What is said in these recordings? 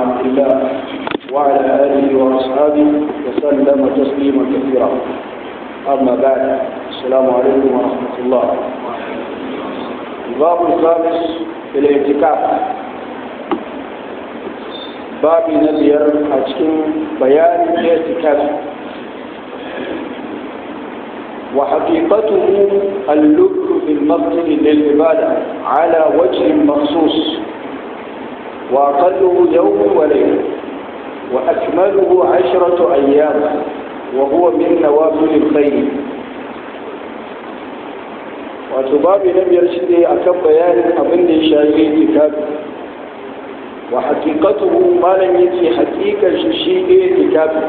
عبد الله وعلى آله وأصحابه وسلم تسليما كثيرا أما بعد السلام عليكم ورحمة الله الباب الخامس في الاعتكاف باب نبير أجكم بيان الاعتكاف وحقيقته اللب في المسجد للعبادة على وجه مخصوص وأقله يوم وليلة وأكمله عشرة أيام وهو من نوافل الخير wato babu na biyar shi ne a kan bayanin abin da ya shafi itikafi wa hakikatuhu malam yace hakikar shi shi ne itikafi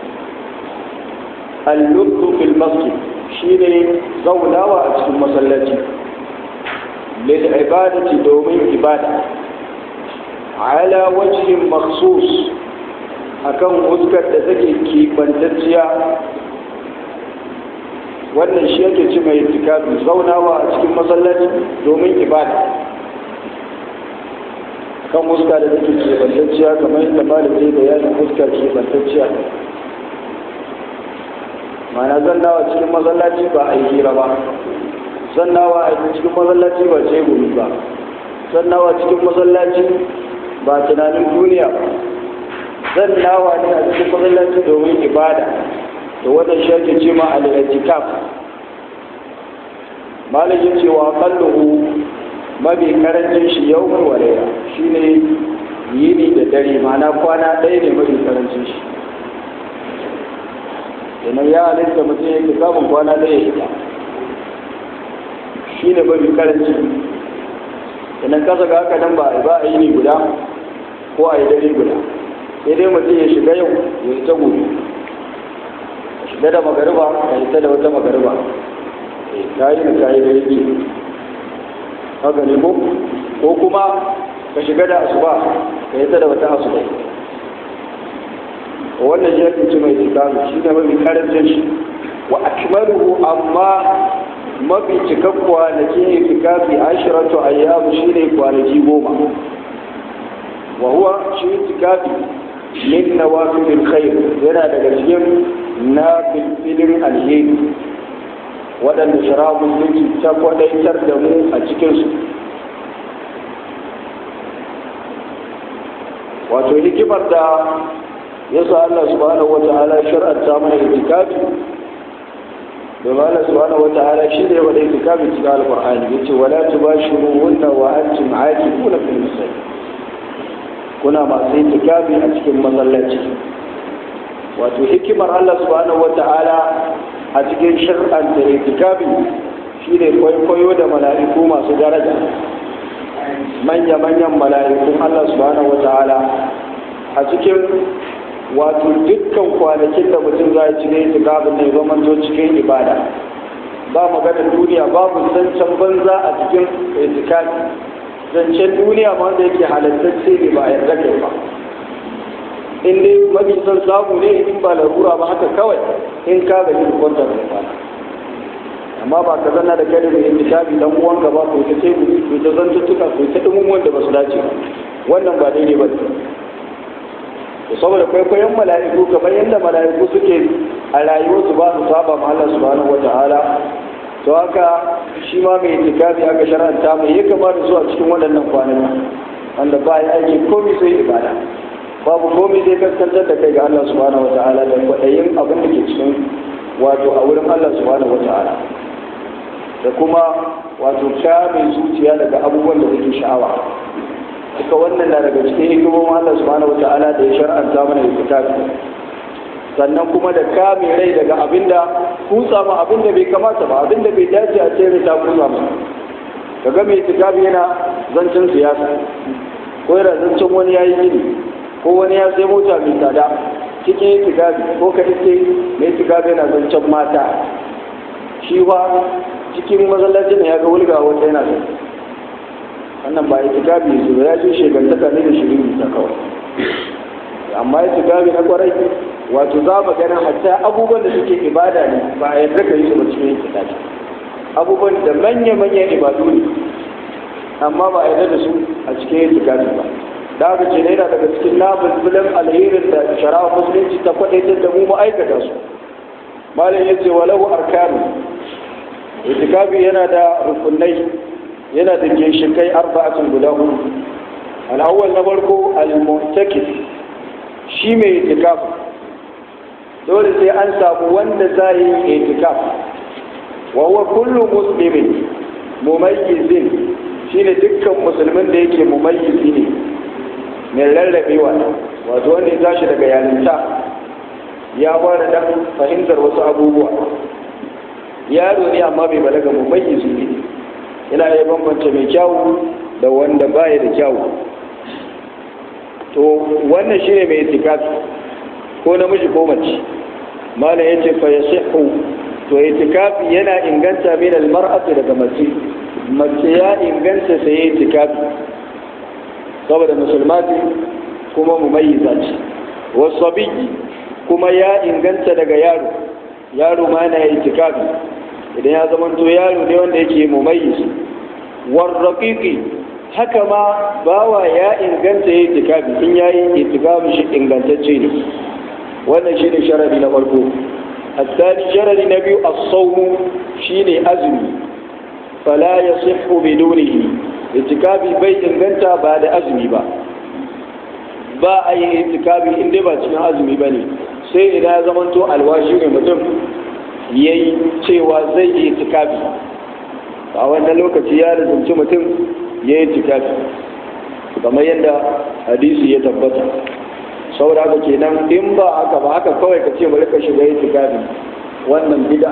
al-lubbu fil masjid shi ne zaunawa a cikin masallaci lil ibadati domin ibada ala wajhin makhsus akan fuskar da take kibantacciya wannan shi yake ci mai itikafi zaunawa a cikin masallaci domin ibada kan fuska da take kibantacciya kamar yadda malam zai bayanin fuskar kibantacciya mana zannawa cikin masallaci ba a yi hira ba zannawa a cikin masallaci ba ce gumi ba zannawa cikin masallaci ba tunanin duniya ba zannawa ne a cikin masallaci domin ibada da wannan shi ake ce ma al-i'tikaf malam ya ce wa qalluhu mabi karancin shi yawmul walaya shine yini da dare ma'ana kwana ɗaya ne mabi karancin shi kenan ya halitta mutum yake samun kwana ɗaya ita shi ne mafi karanci kenan kasa ga haka nan ba ba a yi ni guda ko a yi dare guda sai dai mutum ya shiga yau ya yi ta gobe ya shiga da magariba ya yi ta da wata magariba ka yi da ka yi dare biyu haka ne ko ko kuma ka shiga da asuba ka yi ta da wata asuba wannan shi ake ce mai tsakamu shi ne mafi karancin shi wa akmaluhu amma mafi cikan kwanaki ne tikafi ashiratu ayyamu shi ne kwanaki goma wa huwa shi tikafi min nawafilil khair yana daga cikin na filfilin alheri waɗanda shara musulunci ta kwadaitar da mu a cikinsu wato hikimar da yasa Allah subhanahu wa ta'ala shar'anta mana itikafi domin Allah subhanahu wa ta'ala shi ne wanda itikafi cikin alqur'ani yace wala tubashiruhunna wa antum aakifuna fil masajid kuna masu itikafi a cikin masallaci wato hikimar Allah subhanahu wa ta'ala a cikin shar'anta itikafi shine kwaikwayo da mala'iku masu daraja manya-manyan mala'ikun Allah subhanahu wa ta'ala a cikin wato dukkan kwanakin da mutum za ci ne itikafin ne zaman zo cikin ibada ba maganar duniya babu zancen banza a cikin itikafi zancen duniya ma wanda yake halattacce ne ba a yarda kai ba in dai mafi son samu ne in ba larura ba haka kawai in ka ga yin kwantar da ba amma ba ka zanna da kai da itikafi dan uwanka ba ko ta ce ko ta zantuttuka ko ta dumin wanda ba su dace ba wannan ba daidai ba saboda kwaikwayon mala'iku kamar yadda mala'iku suke a rayuwarsu ba su saba ma Allah subhanahu wa ta'ala to haka shi ma mai itikafi aka shar'anta mai ya kamata zuwa cikin waɗannan kwanaki wanda ba ya aiki komai sai ibada babu komai sai kaskantar da kai ga Allah subhanahu wa ta'ala da kwaɗayin abin da ke cikin wato a wurin Allah subhanahu wa ta'ala da kuma wato kame zuciya daga abubuwan da suke sha'awa duka wannan na daga cikin hikimomin Allah subhanahu wata'ala da ya shar'anta mana itikafi sannan kuma da kame rai daga abinda kusa ma abinda bai kamata ba abinda bai dace a ce ta kusa ma kaga mai itikafi yana zancen siyasa ko yana zancen wani yayi gini ko wani ya sai mota mai tsada cikin itikafi ko ka iske mai itikafi yana zancen mata shi ba cikin masallacin ya ga wulga wanda yana zancen wannan ba itikafi su ya ce shegantaka ne da shirin ta kawai amma itikafi na kwarai wato za mu ganin hatta abubuwan da suke ibada ne ba a yarda ka yi su ba cikin itikafi abubuwan da manya-manyan ibadu ne amma ba a yarda da su a cikin itikafi ba da aka ce yana daga cikin nabulbulan alherin da shara'a musulunci ta faɗaitar da mu ma'aikata su malam ya ce walahu arkanu itikafi yana da rukunai yana da ginshikai arba'atin guda hudu al'awwal na farko al-mu'takif shi mai itikafi dole sai an samu wanda za yi itikaf wa huwa kullu muslimin mumayyizin shine dukkan musulmin da yake mumayyizi ne mai rarrabewa wato wanda ya tashi daga yalinta ya fara dan fahimtar wasu abubuwa yaro ne amma bai balaga mumayyizi ne yana iya bambance mai kyawu da wanda baya da kyawu to wannan shine mai itikafi ko namiji ko mace malam yace fa yasihu to itikafi yana inganta min almar'ati daga mace mace ya inganta sai itikafi saboda musulmati kuma mumayyiza ce wasabi kuma ya inganta daga yaro yaro ma yana itikafi idan ya zama to yaro ne wanda yake mumayyiz warraqiqi haka ma bawa ya inganta ya itikafi in yayi itikafi shi ingantacce ne wannan shine sharadi na farko الثاني شرط النبي الصوم شيني أزمي فلا يصح بدونه اتكابي بيت انغنتا بعد أزمي با ba a yi itikafi in dai ba cikin azumi ba ne sai idan ya zamanto alwashi ne mutum ya yi cewa zai yi itikafi a wannan lokaci ya rizumci mutum ya yi itikafi kamar yadda hadisi ya tabbata saboda haka kenan in ba haka ba haka kawai ka ce bari ka shiga itikafi wannan bid'a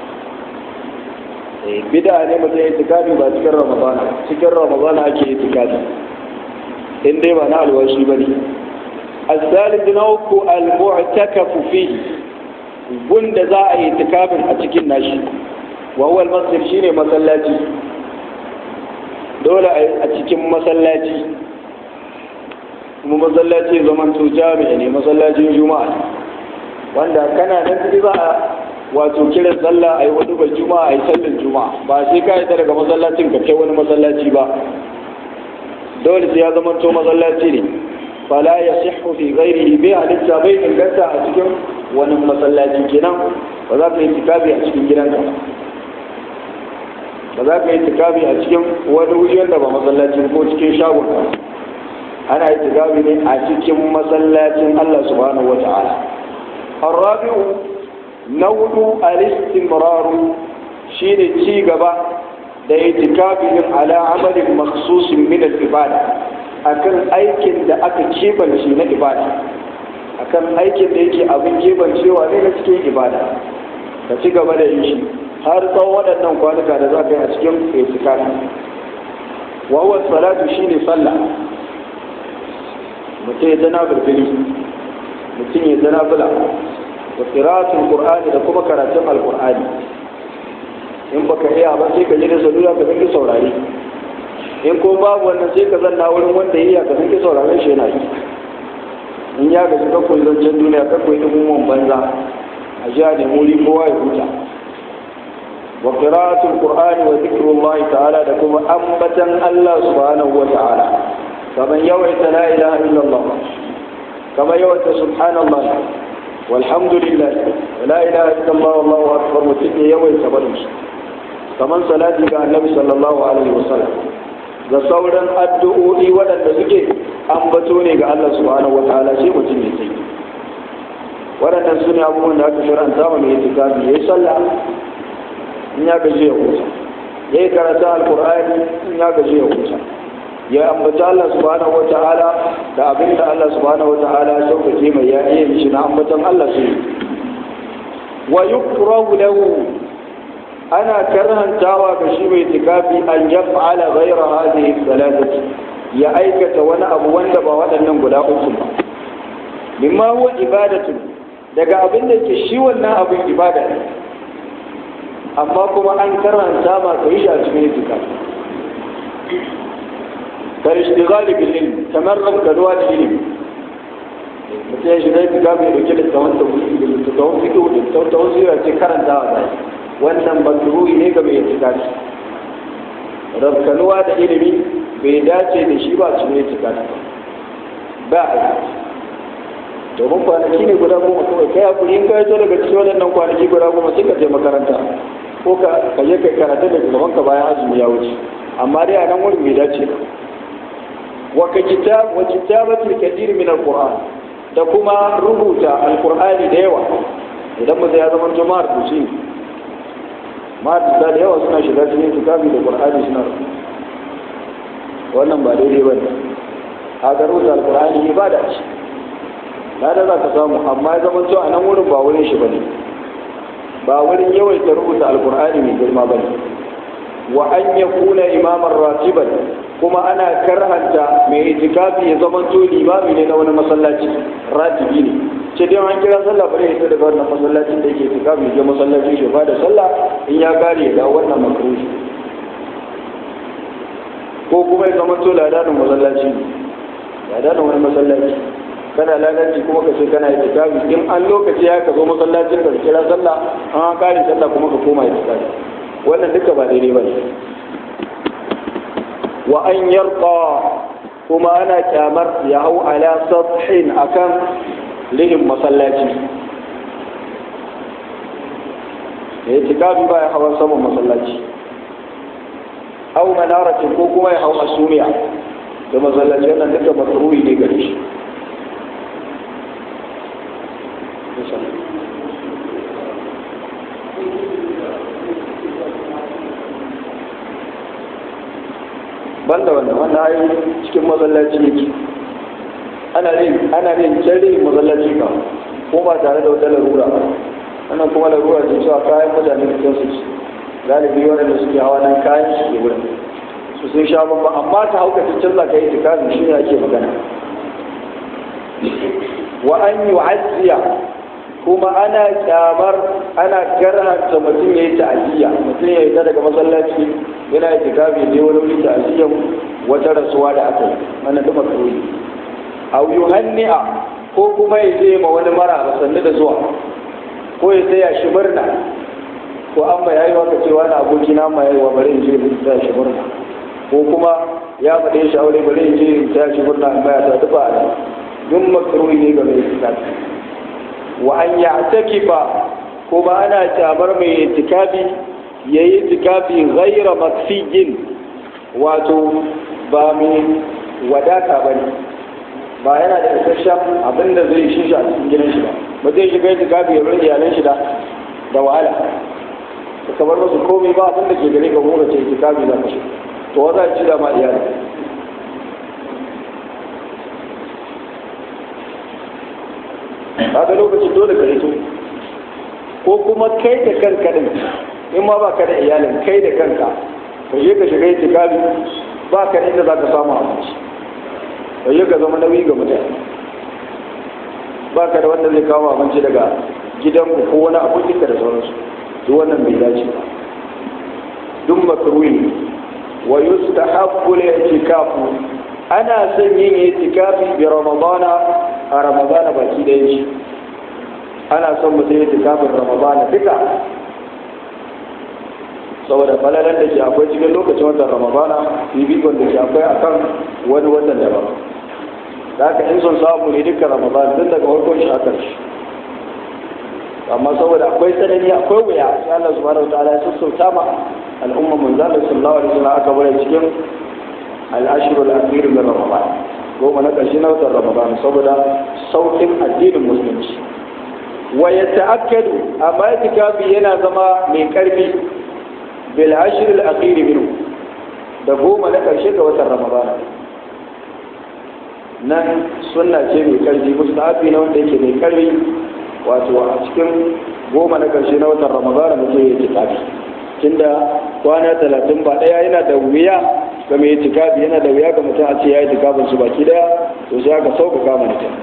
ne bid'a ne mutum itikafi ba cikin ramadana cikin ramadana ake itikafi in dai ba na alwashi bane الثالث نوك المعتكف فيه gunda za a yi itikafin a cikin nashi wa huwa al-masjid shine masallaci dole a cikin masallaci kuma masallaci zaman to jami'a ne masallacin juma'a wanda kana nan ciki za a wato kiran sallah a yi wani bai juma'a a yi sallin juma'a ba sai ka yi daga masallacin ka kai wani masallaci ba dole sai ya zama to masallaci ne fala ya sihu fi ghairihi bai halitta bai inganta a cikin wani masallaci kenan ba za ka yi tikabi a cikin gidanka ba za ka yi tikabi a cikin wani wuri wanda ba masallaci ko cikin shagon ana yi tikabi ne a cikin masallacin Allah subhanahu wata'ala الرابع نوع الاستمرار شيء ci gaba da itikafin ala amalin makhsusin min al-ibada akan aikin da aka kebance na ibada akan aikin da yake abin kebancewa ne na cikin ibada ka ci gaba da yin shi har tsawon waɗannan kwanuka da za ka yi a cikin itikafi wa huwa salatu shine sallah mutum ya zana birbiri mutum ya zana bula wa qira'atul qur'ani da kuma karatun alqur'ani in baka iya ba sai ka je da salula ka dinga saurare in ko babu wannan sai ka zanna wurin wanda iya ka dinga sauraren shi yana yi in ya gaji ka koyi zancen duniya ka koyi ilimin banza a ji a nemi kowa ya huta wa qira'atul qur'ani wa zikrullahi ta'ala da kuma ambatan Allah subhanahu wa ta'ala kaman yawaita la ilaha illallah kama yawaita subhanallah walhamdulillah wa la ilaha illallah wallahu akbar mutum ya yawaita barin shi kaman salati ga annabi sallallahu alaihi wasallam da sauran addu'o'i waɗanda suke ambato ne ga Allah subhanahu wa ta'ala sai mutum ya sai waɗannan su ne abubuwan da aka shiranta ma mai itikafi ya yi sallah in ya gaji ya huta ya yi karatu alkur'ani in ya gaji ya huta ya ambata Allah subhanahu wa ta'ala da abin da Allah subhanahu wa ta'ala ya sauƙaƙe mai ya iya mishi na ambatan Allah su wa yukrahu lahu ana karhantawa ga shi mai itikafi an yaf'ala ghayra hadhihi thalathati ya aikata wani abu wanda ba waɗannan guda uku ba mimma huwa ibadatu daga abin da ke shi wannan abin ibada ne amma kuma an karanta ma ka yi shi a cikin itikafi kar ishtighali bil ilm kamar rabkaduwa da ilimi mutum ya shiga itikafi ya dauke da tawon tawhidi da tawon fiqh da tawon sirra ce karantawa zai wannan makruhi ne ga mai itikafi rabkanuwa da ilimi bai dace da shi ba cikin itikafi ba a yi domin kwanaki ne guda goma kawai kai hakuri in kai to daga cikin waɗannan kwanaki guda goma sai ka je makaranta ko ka ka je kai karatu da gaban ka bayan azumi ya wuce amma dai a nan wurin bai dace ba wa ka kitab wa kitabatul kathir min alquran da kuma rubuta alqur'ani da yawa idan mutum ya zama jama'ar kuci ma'adda da yawa suna shiga cikin kitabi da qur'ani suna rubuta wannan ba daidai ba ne a ga rubuta alqur'ani ibada ce na da za ka samu amma ya zama cewa a nan wurin ba wurin shi ba ne ba wurin yawaita rubuta alkur'ani mai girma ba ne wa an ya kuna imamar ratiban kuma ana karhanta mai itikafi ya zama to limami ne na wani masallaci ratibi ne ce dai an kira sallah bare ya daga wannan masallacin da yake itikafi ya je masallaci shi ba da sallah in ya kare ya dawo wannan makruhi ko kuma ya zama to ladanin masallaci ladanin wani masallaci kana lalaci kuma ka ce kana itikafi in an lokaci ya ka zo masallacin ka kira sallah an kare sallah kuma ka koma itikafi wannan duka ba daidai ba ne wa an yarqa kuma ana kyamar ya hau ala sathin akan lihin masallaci ya itikafi ba ya hawan saman masallaci hau manaratin ko kuma ya hau asumiya da masallaci wannan duka makruhi ne gare shi banda wannan wannan ayi cikin masallaci yake ana yin ana yin jari masallaci ka ko ba tare da wata larura ba wannan kuma larura ce cewa kayan mutane da kansu ci galibi waɗanda suke hawa nan kayan su ke wurin su sun sha bamba amma ta hauka ta canza ka yi tikazi shi ne ake magana wa an yi wa'azziya kuma ana kyamar ana karhanta mutum ya yi ta'aziyya mutum ya yi ta daga masallaci yana yi tikafi je wani wuri ta'aziyyan wata rasuwa da aka yi wannan duk makruhi aw yuhanni'a ko kuma ya je ma wani mara sannu da zuwa ko ya tsaya shi murna ko an ma yayi waka cewa na aboki na ma yayi wa bari in je in tsaya shi murna ko kuma ya faɗe shi aure bari in je in tsaya shi murna in baya ta duba a duk makruhi ne ga mai tikafi wa an ya'takifa kuma ana kyamar mai itikafi yayi itikafi ghaira makfijin wato ba mai wadata bane ba yana da isasshen abin da zai shi a cikin gidan shi ba ba zai shiga itikafi ya rage iyalan shi da da wahala ka kamar musu komai ba abin da ke gare ka kuma ce itikafi za ka shi to wa za ci da ma iyali kaga lokacin dole ka rito ko kuma kai da kanka din in ma ba ka da iyalin kai da kanka ka je ka shiga itikafi ba ka inda za ka samu abinci ka je ka zama nauyi ga mutane ba ka da wanda zai kawo abinci daga gidanku ko wani abokinka da sauransu duk wannan bai dace ba duk makruhi wa yustahabbu al-i'tikafu ana son yin itikafi bi ramadana a ramadana baki da shi ana son mutum ya itikafin ramadana duka saboda falalan da ke akwai cikin lokacin watan ramadana bibikon da ke akwai akan wani watan daban da haka in son samu ne duka ramadana tun daga farkon shi haka shi amma saboda akwai tsanani akwai wuya sai Allah subhanahu wa ta'ala ya sassauta ma al'umma manzo Allah sallallahu alaihi wasallam aka bare cikin al-ashru al-akhir min ramadan goma na ƙarshe na watan ramadan saboda saukin addinin musulunci wa ya ta'akkadu amma itikafi yana zama mai karfi bil ashr al akhir minhu da goma na ƙarshe ga watan ramadan nan sunna ce mai karfi mustahabi na wanda yake mai karfi wato a cikin goma na ƙarshe na watan ramadan mutum ya itikafi tunda kwana talatin ba ɗaya yana da wuya ga mai itikafi yana da wuya ga mutum a ce ya yi itikafin su baki daya to sai aka sauƙaƙa mana ta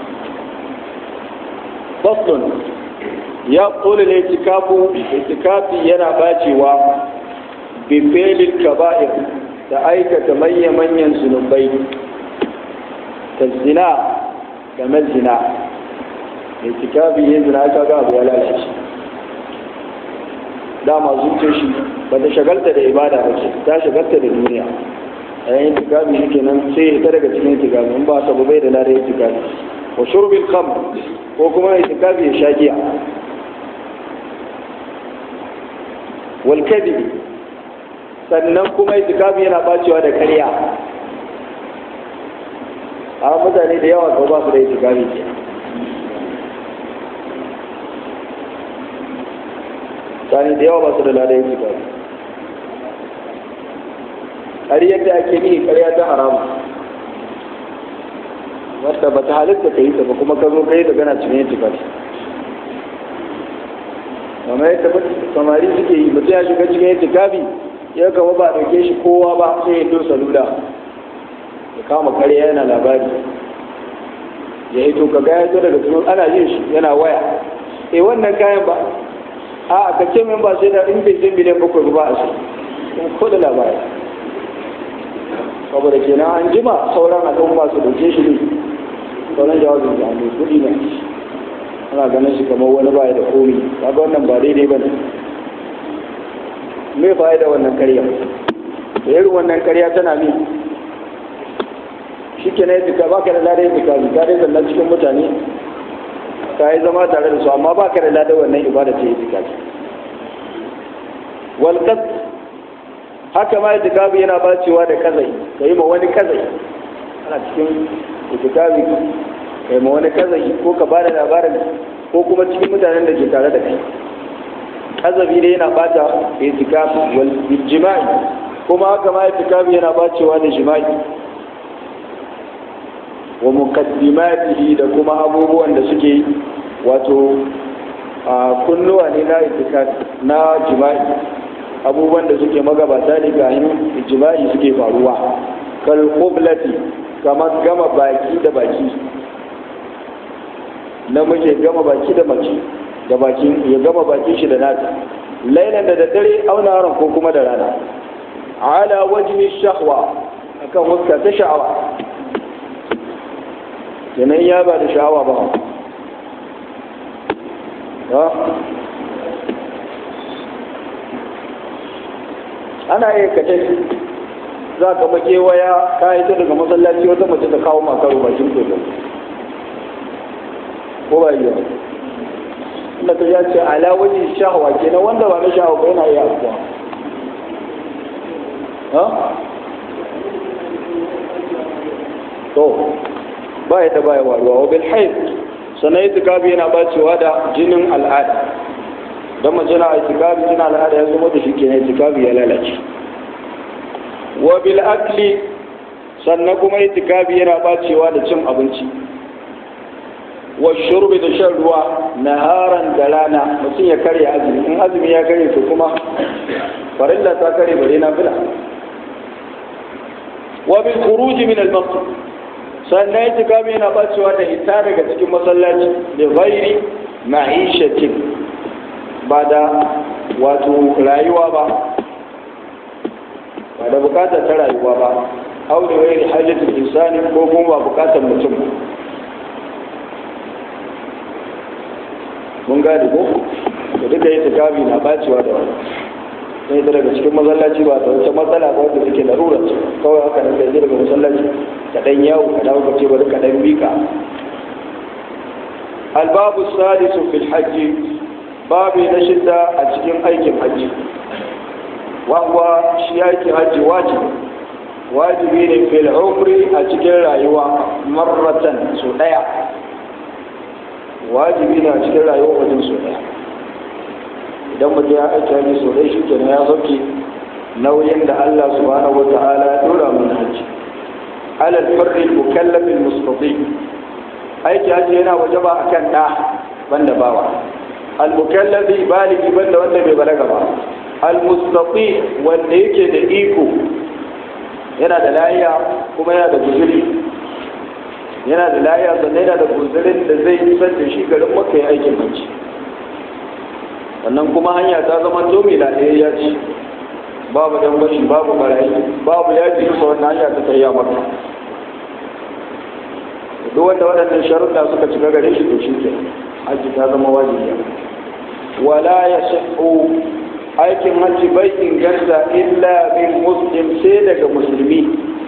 faslun ya ƙoli ne itikafu itikafi yana bacewa bi felil kaba'ir da aikata manya-manyan zunubai ta zina game zina itikafi yin zina aka ga abu ya lalace dama zuce shi ba ta shagalta da ibada ba ce ta shagalta da duniya yayin itikafi shi kenan sai ya daga cikin itikafi in ba sabu bai da lada itikafi wa shurbil kham ko kuma itikafi ya sha giya wal kadhib sannan kuma itikafi yana bacewa da ƙarya a mutane da yawa ko ba su da itikafi ke mutane da yawa ba su da lada itikafi ƙaryar da ake yi ƙarya ta haramu wadda ba ta halitta ka yi ta ba kuma ka zo ka yi ta gana cikin yin tufafi kamar yadda samari suke yi mutum ya shiga cikin yin tufafi ya kama ba a ɗauke shi kowa ba sai ya to salula ya kama ƙarya yana labari ya yi to ka gaya to daga cikin ana yin shi yana waya eh wannan kayan ba a ka ce min ba sai da in bai sai miliyan bakwai ba a shi ko da labari saboda kenan an jima sauran al'umma su dauke shi ne sauran jawabin da ne kudi ne ana ganin shi kamar wani baya da komi kaga wannan ba daidai ba ne me fa'ida wannan karya da irin wannan karya tana mi shi ke na yi ba ka da ladai zika zika dai zanna cikin mutane ka yi zama tare da su amma ba ka da ladai wannan ibada ce yi zika walƙas haka ma itikafi yana bacewa da kazai ka yi ma wani kazai ana cikin itikafi ka yi ma wani kazai ko ka bada labarin ko kuma cikin mutanen da ke tare da kai kazabi ne yana bata itikafi wal jima'i kuma haka ma itikafi yana bacewa da jima'i wa muqaddimatihi da kuma abubuwan da suke wato kunnuwa ne na itikafi na jima'i abubuwan da suke magabata ne ga yin jima'i suke faruwa kal qiblati kamar gama baki da baki namiji gama baki da mace da bakin ya gama bakin shi da nata lailan da daddare auna ran ko kuma da rana ala wajhi shahwa akan huska ta sha'awa kenan ya ba da sha'awa ba ana iya kace za ka make waya ka yi ta daga masallaci wata mace ta kawo makaru bakin kogon ko ba yi inda ta ya ce ala wajen shahawa kenan wanda ba na shahawa ba yana iya abuwa ha to ba ya ta baya waruwa wa bil haid sannan itikafi yana bacewa da jinin al'ada don mace na itikafi jinin al'ada ya zama da shi kenan itikafi ya lalace wa bil akli sannan kuma itikafi yana bacewa da cin abinci wa shurbi da shan ruwa naharan da rana mutum ya karya azumi in azumi ya karya to kuma farilla ta kare bare na fila wa bil khuruj min al masjid sannan itikafi yana bacewa da hita daga cikin masallaci da ghairi ma'ishatin ba da wato rayuwa ba ba da bukatar ta rayuwa ba au da ghairi hajjatul insani ko kuma ba bukatar mutum mun gane ko da duka itikafi na bacewa da wani sai ta daga cikin masallaci ba ta wata matsala ba wanda suke larura ce kawai haka nan kai daga masallaci ka dan yawo ka dawo ka ce bari ka dan bika albabu sadisu fil hajji babu na shidda a cikin aikin hajji wawa shi aikin hajji wajibi wajibi ne fil umri a cikin rayuwa marratan su daya wajibi ne a cikin rayuwa wajen su daya idan mutum ya aiki hajji sau ɗaya shi kenan ya sauke nauyin da Allah subhanahu wa ta'ala ya dora mun hajji alal farri mukallafin mustati aiki hajji yana wajaba akan da banda bawa al mukallafi baligi banda wanda bai balaga ba al mustati wanda yake da iko yana da lafiya kuma yana da guzuri yana da lafiya sannan yana da guzurin da zai isar da shi garin maka ya aikin hajji wannan kuma hanya ta zama domi na ɗaya ya ci babu dan bashi babu barayi babu yaji kusa wannan hanya ta tsaya maka duk wanda waɗannan sharuɗa suka cika gare shi to shi ke haji ta zama wajibi wala ya shahu aikin hajji bai inganta illa bin muslim sai daga musulmi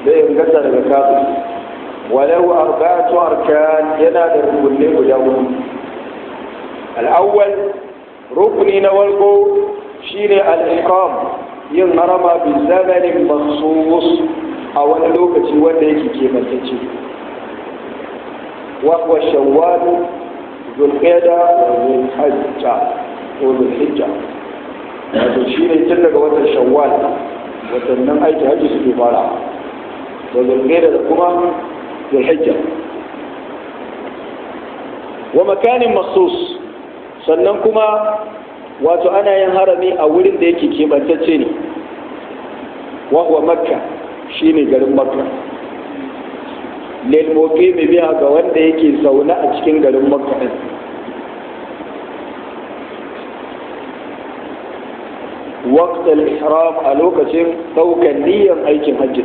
zai inganta daga kafin walau arba'atu arkan yana da rukunne guda hudu al-awwal rukuni na farko shine al-iqam yin harama bi zamanin makhsus a wani lokaci wanda yake kebantacce wa huwa shawwal zulqa'da wa zulhajja ko zulhijja wato shine tun daga watan shawwal watannin aiki hajji suke fara da zulqa'da da kuma zulhijja wa makanin makhsus sannan kuma wato ana yin harami a wurin da yake keɓantacce ne wahuwa makka shi ne garin makka lilmoke mai biya ga wanda yake zaune a cikin garin makka ɗin waqtal ihram a lokacin ɗaukar niyyar aikin hajji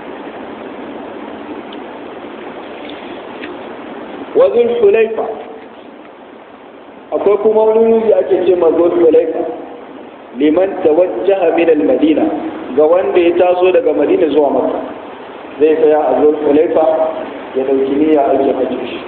wa zulhulaifa akwai kuma wani wuri ake ce ma zulhulaifa liman tawajjaha min al-madina ga wanda ya taso daga madina zuwa makka zai tsaya a zulhulaifa ya dauki niyya ake hajji shi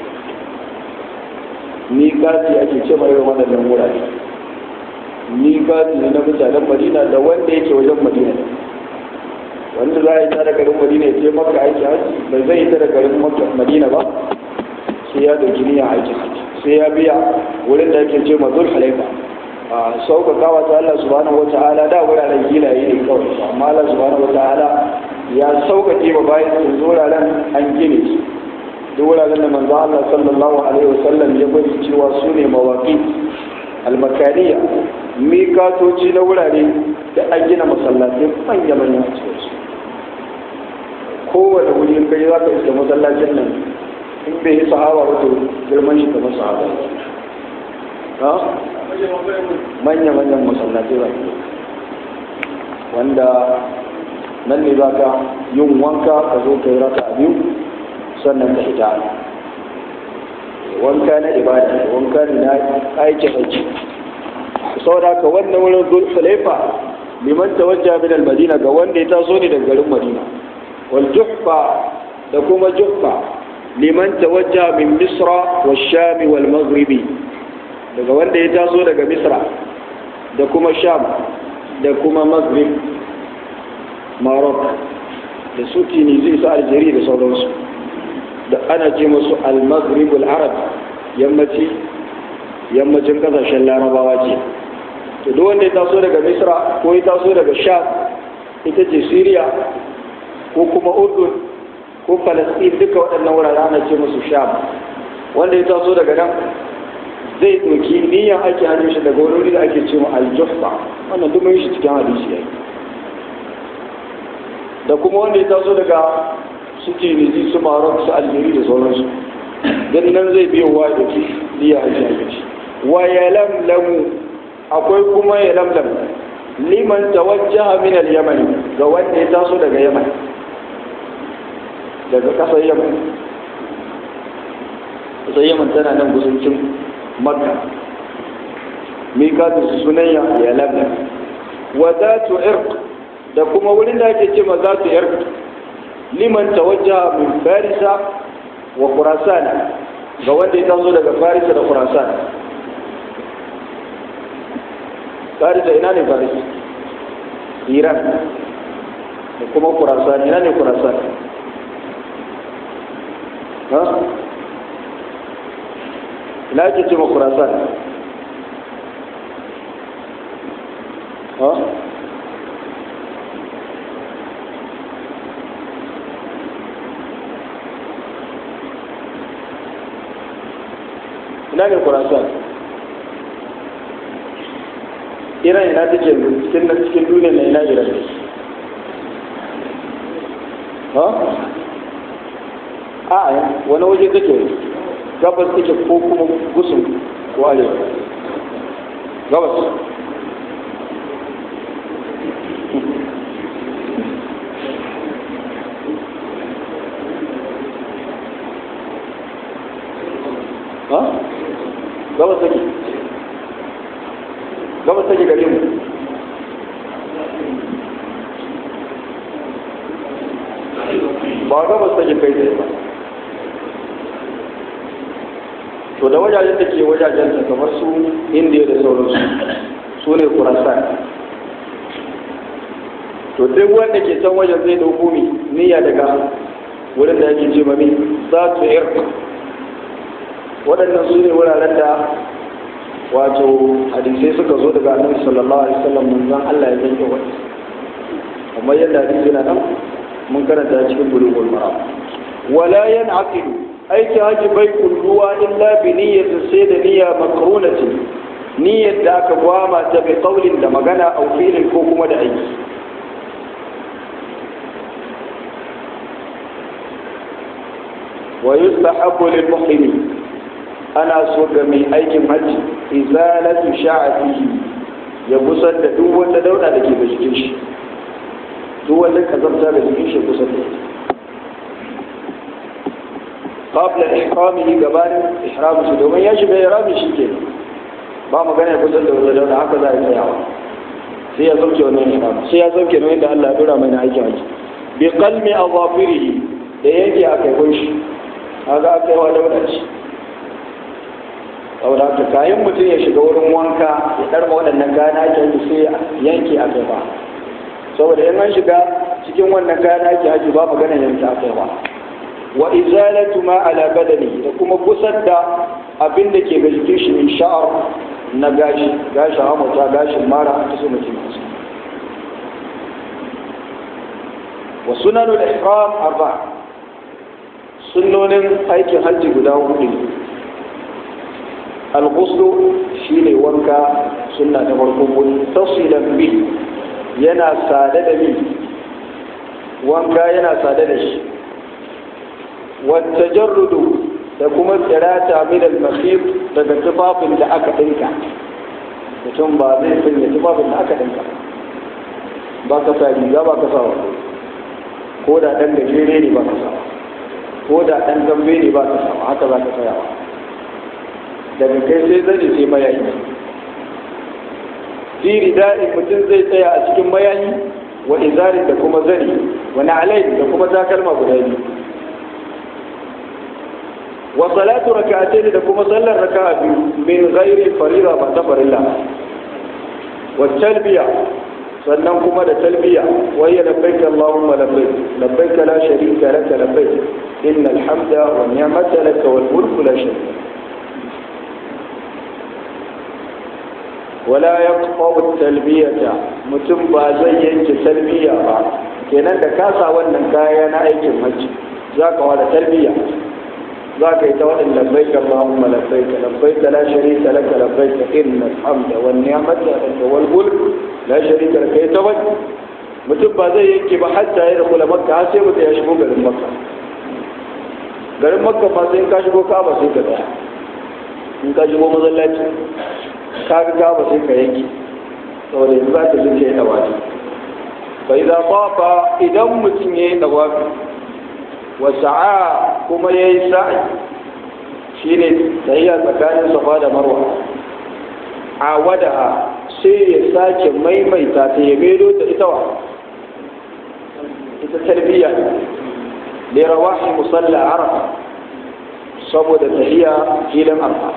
miƙati ake ce mai waɗannan wurare miƙati ne na mutanen madina da wanda yake wajen madina wanda za a yi ta da garin madina ya ce makka aiki hajji bai zai yi ta da garin madina ba sai ya dauki niyya aiki hajji sai ya biya wurin da ake ce mazul halaifa a sauƙaƙawa ta Allah subhanahu wa ta'ala da wuraren gilaye ne kawai amma Allah subhanahu wa ta'ala ya sauƙaƙe ba bayan sun wuraren an gine su duk wuraren da manzo Allah sallallahu alaihi wasallam ya bari cewa su ne mawaƙi almakaniya mikatoci na wurare da an gina masallatai manya manya a cikin su kowane wuri kai za ka iska masallacin nan in bai yi sahaba wato girman shi kamar sahaba ha manya manyan masallatai ba wanda nan ne za ka yin wanka ka zo ka yi raka a biyu sannan ka fita wanka na ibada wanka ne na aikin hajji saboda haka wannan wurin zulfulaifa liman tawajja min al-madina ga wanda ya taso ne daga garin madina wal juhfa da kuma juhfa liman tawajja min misra wa sham wal maghribi daga wanda ya taso daga misra da kuma sham da kuma maghrib maroc da su tunisi su algeria da sauransu da ana ce musu al-maghrib al-arab yammaci yammacin kasashen larabawa ce to duk wanda ya taso daga misra ko ya taso daga sham ita ce syria ko kuma urdun ko falastin duka waɗannan wurare ana ce musu sham wanda ya taso daga nan zai ɗauki niyyar ake hannun shi daga wani da ake ce mu aljuffa wannan duk mun shi cikin hadisi yayi da kuma wanda ya taso daga su tunisi su maroc su algeria da sauransu don nan zai biyo wa da ke niyyar ake hannun shi wa ya lamlamu akwai kuma ya lamlam liman tawajjaha min al-yaman ga wanda ya taso daga yaman daga kasar yaman kasar yaman tana nan gusuncin makka mikatu su sunayya ya lamlam wa zatu irq da kuma wurin da ake ce ma zatu irq liman tawajjaha min farisa wa khurasan ga wanda ya taso daga farisa da khurasan farisa ina ne farisa iran da kuma khurasan ina ne khurasan ha ina ake ce ma khurasan ha ina ne khurasan iran ina take cikin cikin duniya na ina iran ha a wani waje take gabas take ko kuma gusun ko arewa gabas ha gabas take gabas take gare mu ba gabas take kai tsaye ba to da wajajen da ke wajajen ta kamar su indiya da sauransu su ne kurasan to duk wanda ke can wajen zai dauko mi niyya daga wurin da yake ce mami za su irk waɗannan su ne wuraren da wato hadisai suka zo daga annabi sallallahu alaihi wasallam manzon Allah ya yanke wani amma yadda hadisi na nan mun karanta cikin bulugul maram wala yan'aqidu aiki haji bai kulluwa illa bi niyyatin sai da niyya makrunati niyyar da aka gwama ta bi qaulin da magana au fi'lin ko kuma da aiki wa yustahabbu lil muhrim ana so ga mai aikin hajji izalatu sha'atihi ya busar da duk wanda dauda da ke da jikin shi duk wanda kazamta da jikin shi busar da ita قبل إحرامه قبل إحرامه دومين يجب إحرامه شيء ba magana ya kusa da wanda da haka za a yi tsayawa sai ya sauke wannan ihram sai ya sauke nan da Allah ya dora mai na aikin haji bi qalmi azafirihi da yake a kai kunshi kaga aka yi wa da wadanci saboda haka kayan mutum ya shiga wurin wanka ya darma waɗannan kayan ake haji sai yanke a kai ba saboda in an shiga cikin wannan kayan ake haji ba magana yanke a kai ba wa izalatu ma ala badani da kuma kusar da abin da ke ga jikin shi min sha'ar na gashi gashi hamata gashin mara ta su mutum kusa wa sunanul ihram arba sunnonin aikin hajji guda hudu ne al-ghuslu shine wanka sunna ta farko mun tafsilan bi yana sade da bi wanka yana sade da shi والتجرد da kuma tsirata min al-makhif daga tufafin da aka dinka mutum ba zai sanya tufafin da aka dinka ba ka sa riga ba ka sa wa ko da dan gajere ne ba ka sa ko da dan gambe ne ba ka sa haka za ka saya daga kai sai zai sai mayayi fi rida'i mutum zai tsaya a cikin mayayi wa izarin da kuma zani wa na'alai da kuma takalma guda biyu وصلاة ركعتين لكم صلى الركعة من غير فريضة ما تفر الله والتلبية sannan kuma da talbiya wayya labbaik Allahumma labbaik labbaik la sharika laka labbaik innal hamda wa ni'mata laka wal mulku la sharika wala yaqta'u talbiyata mutum ba zai yanke talbiya ba kenan da kasa wannan kaya na aikin hajji zaka wada talbiya ذاك يتوى إن لبيك اللهم لبيك لبيك لا شريك لك لبيك إن الحمد والنعمة لك والملك لا شريك لك يتوى mutum ba zai yanke ba hatta ya rabu makka har sai mutum ya shigo garin makka garin makka ba sai in ka shigo kaba sai ka tsaya in ka shigo masallaci ka ga kaba sai ka yanke saboda yanzu za ka ji ke dawafi fa idan tafa idan mutum ya yi dawafi wasa'a kuma ya yi sa'i shi ne tsayya tsakanin safa da marwa a wada sai ya sake maimaita ta ya maido ta ita wa ita tarbiyya da rawahi musalla arafa saboda tahiya filin arfa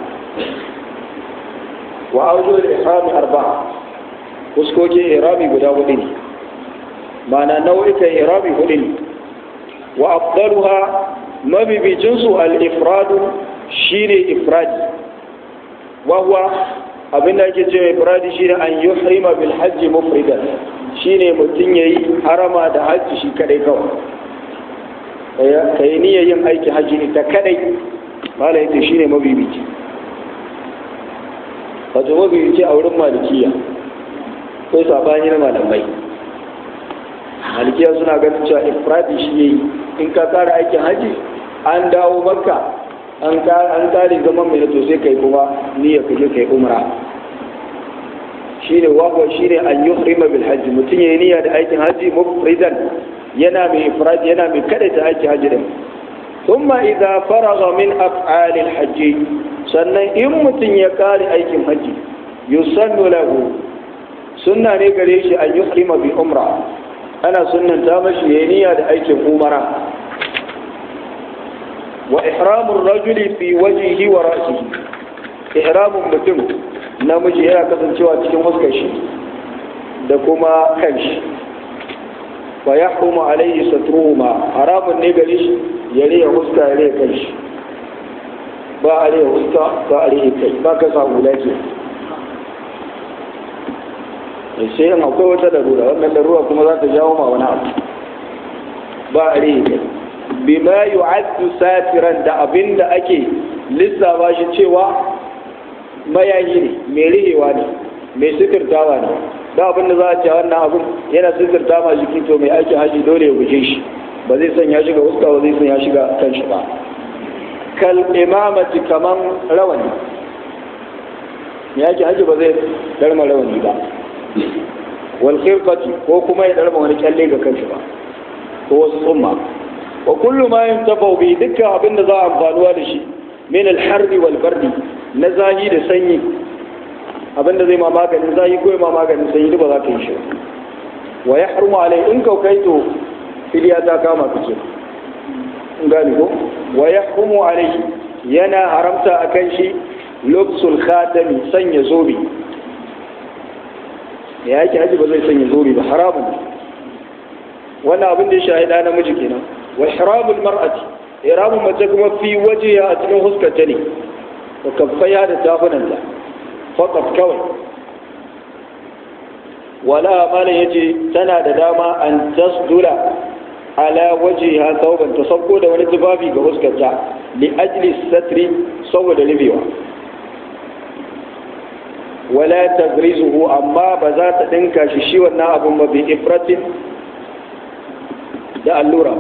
wa aujo da ihrami arba'a fuskokin irami guda hudu ne ma'ana nau'ikan irami hudu ne wa afdaluha mabibicinsu al-ifradu shine ifradi wa huwa abin da ake cewa ifradi shine an yuhrima bil hajji mufridan shine mutum yayi harama da hajji shi kadai kawai kai niyyar yin aiki hajji ne ta kadai mala yace shine mabibici wato mabibici a wurin malikiya kai sabani na malamai malikiya suna ganin cewa ifradi shi yayi in ka tsara aikin haji an dawo makka an kare zaman mai to sai kai kuma niyya ka je kai umra shine wawa shine an yuhrima bil hajji mutum yayi niyya da aikin haji mufridan yana mai ifrad yana mai kada ta aikin haji din thumma idza faragha min af'al al hajji sannan in mutum ya kare aikin haji yusannu lahu sunna ne gare shi an yuhrima bi umra ana sunnanta mashi yayi niyya da aikin umara wa ihramur rajuli fi wajhihi wa ra'sihi ihramun mutum namiji yana kasancewa cikin huskar shi da kuma kan shi fa yahrumu alayhi satruhuma haramun ne gare shi ya riya huska ya riya kan shi ba a riya huska ba a riya kai ba ka sa hula ke sai yin akwai wata larura wannan larura kuma za ta jawo ma wani abu ba a riya kai bima yu'addu satiran da abin da ake lissafa shi cewa mayayi ne mai rihewa ne mai sitirtawa ne da abin da za a ce wannan abin yana sitirta ma jiki to mai aikin haji dole ya guje shi ba zai sanya shi ga uska ba zai sanya shi ga kanshi ba kal imamati kaman rawani mai aikin haji ba zai darma rawani ba wal khirqati ko kuma ya darma wani kyalle ga kanshi ba ko wasu tsumma wa kullu ma yantafau bi dukkan abin da za a amfanuwa da shi min al-harri wal bardi na zahi da sanyi abin da zai ma maganin zahi ko ma maganin sanyi ba za ka yi shi wa ya harmu alai in ka kai to filiya ta kama ka ce in gani ko wa ya harmu alai yana haramta a kan shi luksul khatami sanya zobe ya yake haji ba zai sanya zobe ba haramun wannan abin da ya shahida namiji kenan wa ihramul mar'ati ihramun mace kuma fi wajiya a cikin huskarta ne da kaffaya da tafunanta fakat kawai wala malam yace tana da dama an tasdula ala wajiha sauban ta sauko da wani tufafi ga huskarta li ajli satri saboda ribewa wala tagrizuhu amma ba za ta dinka shi shi wannan abun ba bi ifratin da allura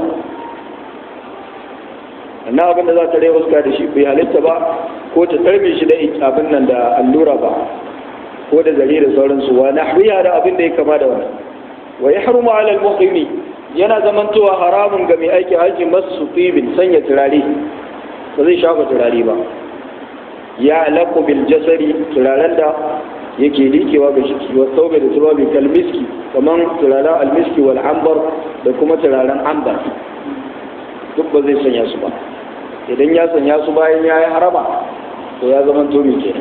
na abin da za ta rai huska da shi bai halitta ba ko ta tarbe shi da abin nan da allura ba ko da zare da sauransu wa nahwiya da abin da ya kama da wani wa yahrumu ala al-muqimi yana zamantowa haramun ga mai aiki haji masu tibin sanya turare ba zai shafa turare ba ya alaku bil jasari turaren da yake likewa ga shi wa saube da tubabi kalmiski kaman turaren almiski wal ambar da kuma turaren ambar duk ba zai sanya su ba idan ya sanya su bayan ya yi harama to ya zama tomi ke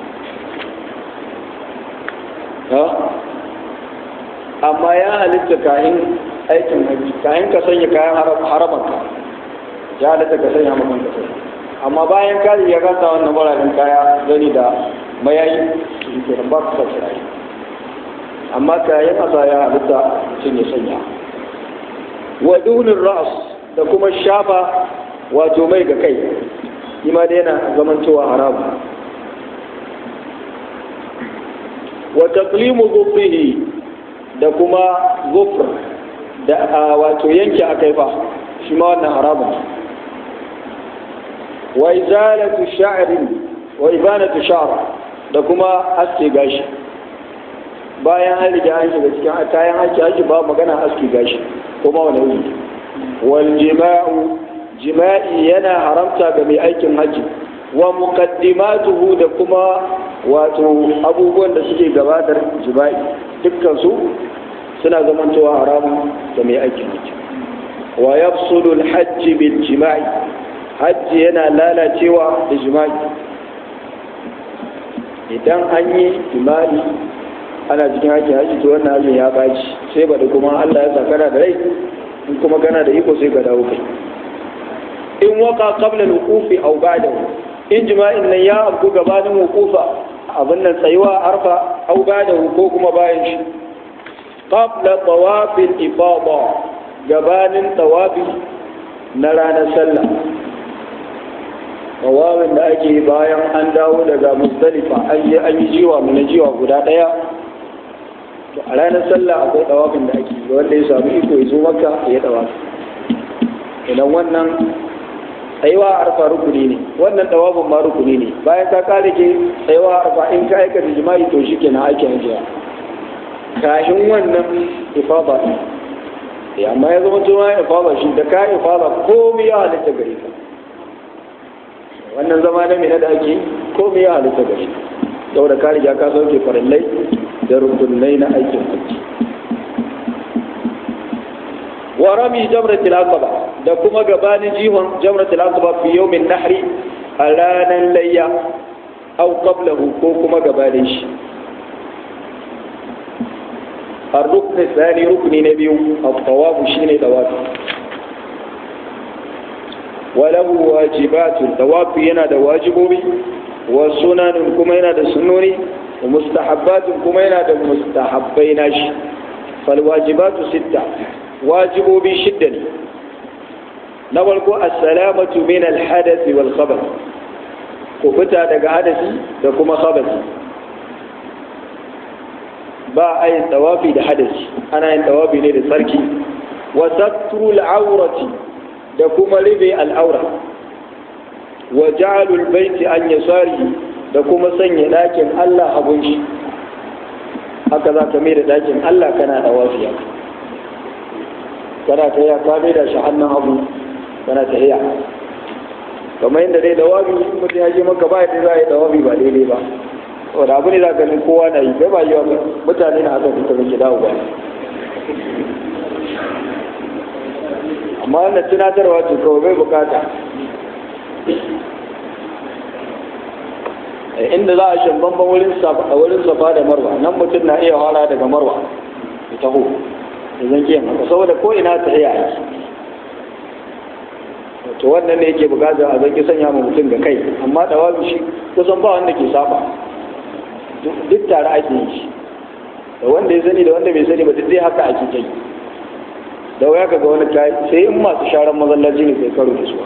amma ya halitta kayan aikin haji kayan ka sanya kayan haramanka ya halitta ka sanya makon ka sanya amma bayan kari ya gasa wannan bararen kaya gani da mayayi ke ba su sa amma kayan asa ya halitta sun ya sanya wa dunin ra'as da kuma shafa wato mai ga kai ima da yana zamantowa haramu wa taqlimu dhufrihi da kuma zufr da wato yanke akai fa shi ma wannan haramun wa izalatu sha'rin wa ibanatu sha'r da kuma aske gashi bayan an riga an shiga cikin kayan aiki aiki ba magana aske gashi kuma wani wuri wal jima'u jima'i yana haramta ga mai aikin hajji wa muqaddimatuhu da kuma wato abubuwan da suke gabatar jima'i dukkan su suna zamantowa haramun ga mai aikin hajji wa yafsudu al-hajj bil jima'i hajji yana lalacewa da jima'i idan an yi jima'i ana cikin aikin hajji to wannan hajjin ya baci sai ba da kuma Allah ya sakara da rai in kuma kana da iko sai ka dawo kai in waka qabla al-wuqufi aw ba'dahu in jima'in nan ya abu gabanin wuqufa abin nan tsayuwa arfa aw ba'dahu ko kuma bayan shi qabla tawaf al-ifada gabanin tawafi na ranar sallah tawafin da ake bayan an dawo daga muzdalifa an yi an yi jiwa mu na jiwa guda daya to a ranar sallah akwai tawafin da ake wanda ya samu iko ya zo maka ya tawafi idan wannan tsayuwa arfa rukuni ne wannan tawafin ma rukuni ne bayan ka kare ke tsayuwa arfa in ka aikata jima'i to shi kenan ake hajiya kashin wannan ifada ne amma ya zama tuma ifada shi da ka ifada komai ya halitta gare ka wannan zama na mina da ake komai ya halitta gare ka saboda ka riga ka sauke farillai da rukunai na aikin hajji wa rami jamratul aqaba da kuma gabanin jihon jamratul aqaba fi yawmin nahri a ranar layya aw qablahu ko kuma gabanin shi الركن الثاني ركن نبي الطواف شين طواف وله واجبات الطواف ينا واجبوبي وسنن كما ينا سنوني ومستحبات كما ينا مستحبين فالواجبات ستة واجبوبي شدني نولكو السلامة من الحدث والخبث كفتا دقا حدثي دكما خبثي ba a yin tawafi da hadasi ana yin tawafi ne da tsarki wa sattrul aurati da kuma ribe al'aura wa ja'alul baiti an yasari da kuma sanya dakin Allah abun shi haka za ka mai da dakin Allah kana tawafi haka kana ta ya ka mai da shi hannun abu kana ta iya kamar yadda dai dawabi mutum ya je maka ba yadda za a yi dawabi ba daidai ba wanda abu ne za ganin kowa na yi ba yi wa mutane na haka suka zai dawo ba amma wannan tunatarwa ce kawai bai bukata inda za a shan bamban wurin safa da marwa nan mutum na iya fara daga marwa ya taho da zan kiyan haka saboda ko ina ta iya aiki to wannan ne yake bukatar a zan ki sanya ma mutum ga kai amma dawabi shi kusan ba wanda ke saba duk tare ake yi shi da wanda ya sani da wanda bai sani ba duk dai haka ake kai da waya ka ga wani kayi sai in masu sharan masallaci ne sai karo da su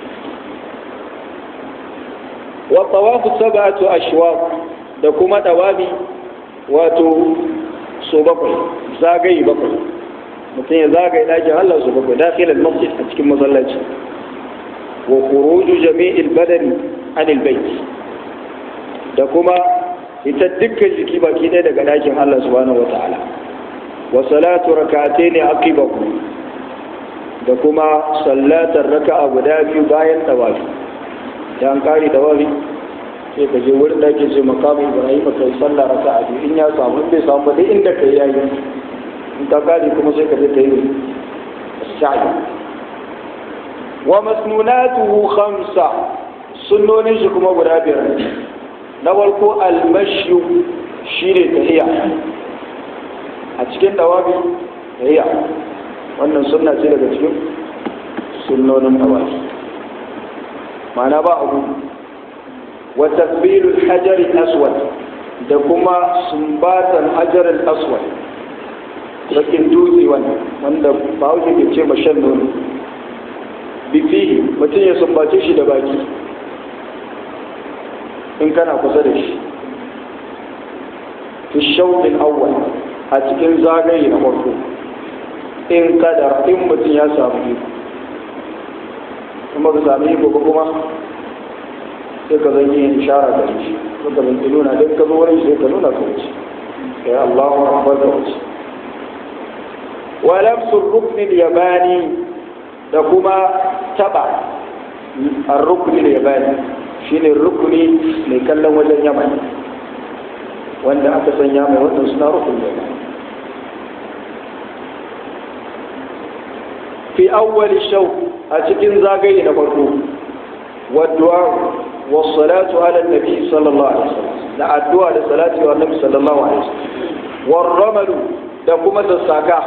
wa tawafu sab'atu ashwaq da kuma dawabi wato so bakwai zagaye bakwai mutum ya zagaye dakin Allah so bakwai dakhil al-masjid a cikin masallaci wa khuruju jami'il badani anil bayt da kuma ita dukkan jiki baki ɗaya daga ɗakin Allah subhanahu wa ta'ala wa salatu rak'atayn aqibahu da kuma sallatar raka'a guda biyu bayan tawafi dan kare tawafi sai ka je wurin da ake ce makamu Ibrahim ka yi sallah raka'a biyu in ya samu bai samu ba dai inda kai yayi in ka kare kuma sai ka je ka yi sa'i wa masnunatuhu khamsa sunnonin shi kuma guda biyar na farko almashu shi ne tahiya a cikin dawabi tahiya wannan sunna ce daga cikin sunnonin dawabi ma'ana ba abu wa takbilul hajar aswad da kuma sumbatan hajar aswad bakin dutse wannan wanda ba wuce ke ce mashan nono bifi mutum ya sumbace shi da baki in kana kusa da shi fi shauɗin awwal a cikin zagaye na farko in kadar in mutum ya samu iko kuma ka sami iko ba kuma sai ka zan yi ishara da shi ko ka zan nuna duk ka zo wurin sai ka nuna ka wuce kai Allahu akbar ka wuce wa lamsu rukni yabani da kuma taba ar-rukni yabani shine rukuni mai kallon wajen yaman wanda aka sanya mai wannan suna rukun yaman fi awwali shau a cikin zagaye na farko wadda wasalatu ala nabi sallallahu alaihi wasallam da addu'a da salati wa nabi sallallahu alaihi wasallam warramalu da kuma sassaka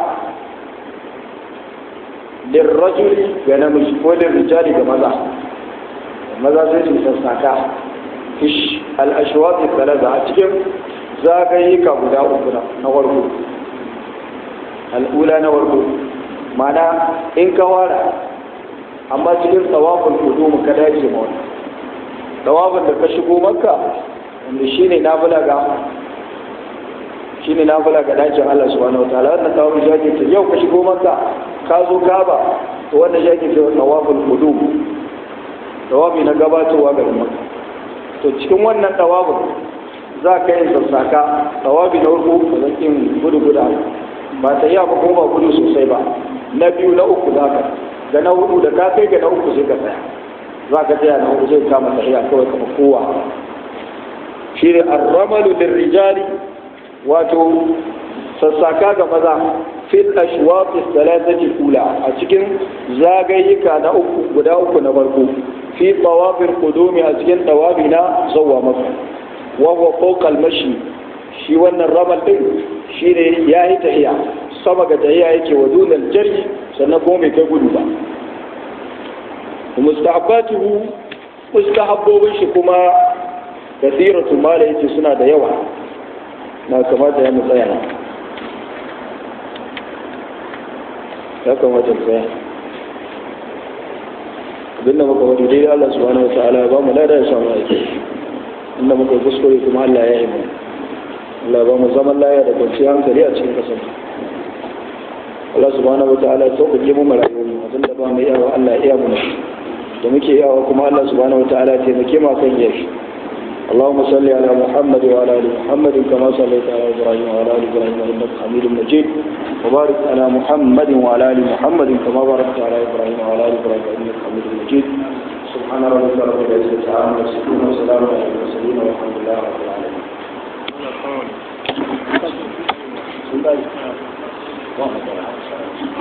lirrajuli ga namiji ko lirrijali ga maza maza sai su sassaka fish al-ashwaq talata a cikin zagaye ka guda uku na farko al'ula na farko mana in ka wara amma cikin tsawafin kudu mu ka dace ma wani tsawafin da ka shigo maka wanda shi ne nafila ga shi ne nafila ga dacin Allah subhanahu wa ta'ala wannan tsawafin shaki ce yau ka shigo maka ka zo kaba to wannan shaki ce tsawafin kudu tawafi na gabatowa ga maka to cikin wannan tsawafin za ka yin sassaka tawafi na farko ba zan yin gudu guda ba ta yi ba kuma ba gudu sosai ba na biyu na uku za ka da na hudu da ka kai ga na uku sai ka tsaya za ka tsaya na hudu zai kama tafiya kawai kama kowa shi ne arramalu lirrijali wato sassaka ga maza fil ashwaq thalathati ula a cikin zagayyuka na uku guda uku na farko fi tawafil qudumi a cikin tawabi na zawwa maka wa huwa fawqa al-mashi shi wannan ramal din shine yayi tahiya sama ga tahiya yake wa dunal jarhi sannan kuma bai kai gudu ba mustahabbatuhu mustahabbobin shi kuma kasiratu mala yace suna da yawa na kamata ya mu tsaya ya kamata mu tsaya abinda muka wani dai Allah subhanahu wataala ya ba mu lada ya samu aiki inda muka kuskure kuma Allah ya yi mu Allah ba mu zaman laya da kwanciyar hankali a cikin kasar Allah subhanahu wataala ya sauƙaƙe mu rayuwar mu abinda ba mu iyawa Allah ya iya mu da muke iyawa kuma Allah subhanahu wataala ya taimake mu kan yashi اللهم صل على محمد وعلى ال محمد كما صليت على ابراهيم وعلى ال ابراهيم انك حميد مجيد وبارك على محمد وعلى ال محمد كما باركت على ابراهيم وعلى ال ابراهيم انك حميد مجيد سبحان ربك رب العزه عما يصفون وسلام على المرسلين والحمد لله رب العالمين